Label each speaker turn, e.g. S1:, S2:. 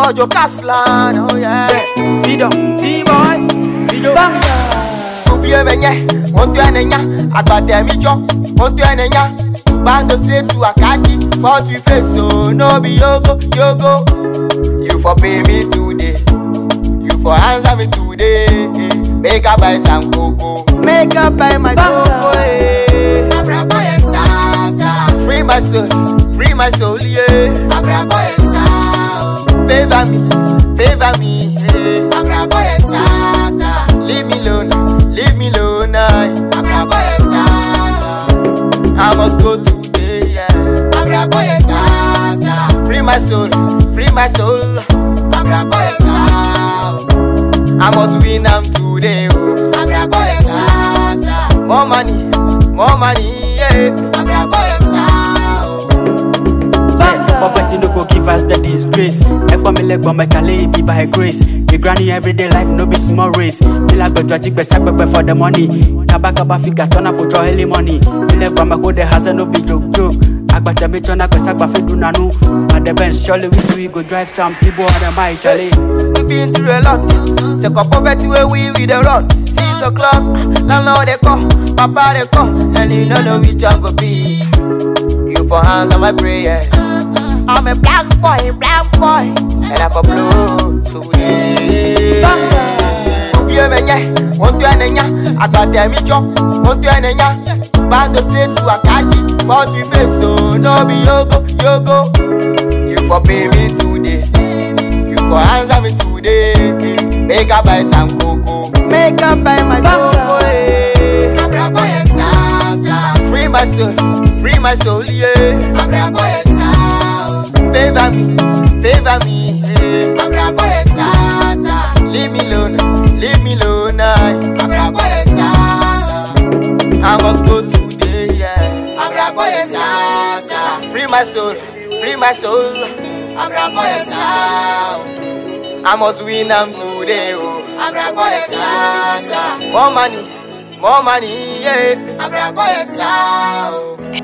S1: Ojo Caslan, oh yeah.
S2: Speed up, T-boy, video.
S1: Tubi emenye, onto enenya, agbate mi jo, onto enenya. Bando straight to Akati, but we face so no be yogo, yogo. You for pay me today, you for answer me today. Make I buy some cocoa, make I buy my cocoa. Eh. Free my soul, free my soul, yeah. Favor me, favor me, yeah. Leave me alone, leave me alone, I. I must go today, yeah. Free my soul, free my soul. I must win am today, oh. More money, more money, yeah.
S2: Poverty no go give us the disgrace. Ekpa mi legbo my kale be by grace. The granny everyday life no be small race. Bila gbedo aji gbesa pepe for the money. Kaba kaba figure turn up for early money. Mi legbo my go the hustle no be joke joke. Agbata mi turn up gbesa gba fe dunanu. At the bench surely we two we go drive some Tibo and the my chale.
S1: We been through a lot. Say come poverty where we with the run. Six o'clock, landlord they call, papa they call, and you don't know which one go be. You for answer my prayer. I'm a black boy, black boy, and I for blue today. Tubi emenye, onto enenya, agbate mi jo, onto enenya. Bando straight to Akati, but we face so no be yogo, yogo. You for pay me today. You for answer me today. Make I buy some cocoa. Make I buy my cocoa. Eh. Free my soul, free my soul, yeah. Favor me, favor me, eh. Leave me alone, leave me alone, I. I must go today, yeah. Free my soul, free my soul. I must win am today, oh. More money, more money, yeah.